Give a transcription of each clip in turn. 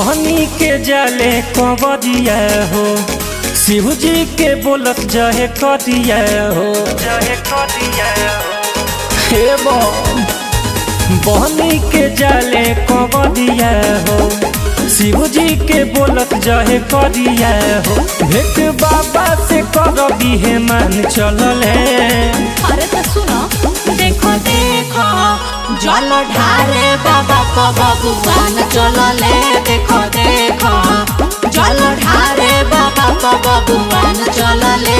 बहनी के जाले कबरिया हो शिव जी के बोलत जहे करिया हो जहे करिया हे बम बहनी के जाले कबरिया हो शिव जी के बोलत जहे करिया हो भेट बाबा से कर दिहे मान चलल है अरे तो सुनो देखो देखो जल ढारे बाबा को बबुआन चलले देखो देखो जल ढारे बाबा को बबुआन चलले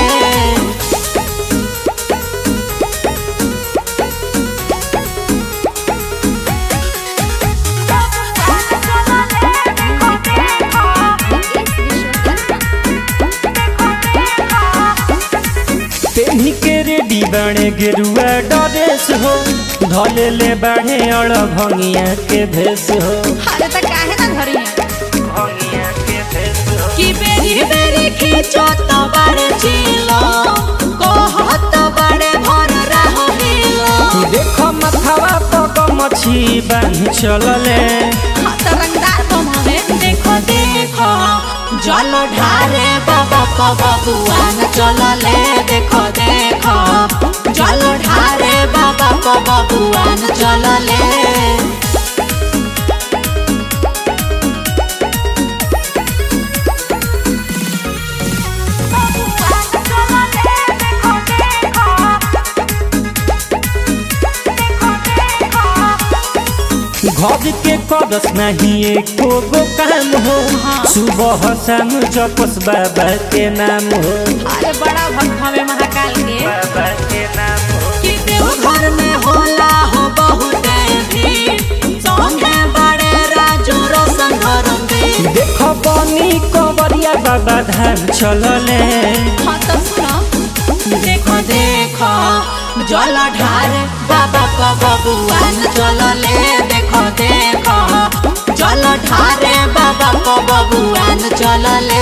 तेनी के रेडी बाणे गेरुआ डरेस हो धले ले बाढ़े अड़ भंगिया के भेस हो अरे तो काहे ना धरी भंगिया के भेस हो कि बेरी बेरी खींचो तो बड़े चिलो कहत बड़े भर रहो हिलो देखो मथवा पग मछी बांध चलले हाथ रंगदार बम हमें देखो देखो जल ढारे बाबा को बबुआन चलले देखो देखो जल ढारे बाबा को बबुआन चलले घर के करस नहीं एको गो काम हो सुबह शाम जपस बाबा के नाम हो अरे बड़ा भक्त हमें महाकाल के बाबा के नाम हो कि देव घर में होला हो बहुत भीड़ संगे बड़े राजू रोशन धर्म भी देखो बनी कवरिया बाबा धाम चलले हाँ तो सुनो देखो देखो जल ढार बाबा को बबुआन चलले देखो देखो जल ढारे बाबा को बबुआन चलले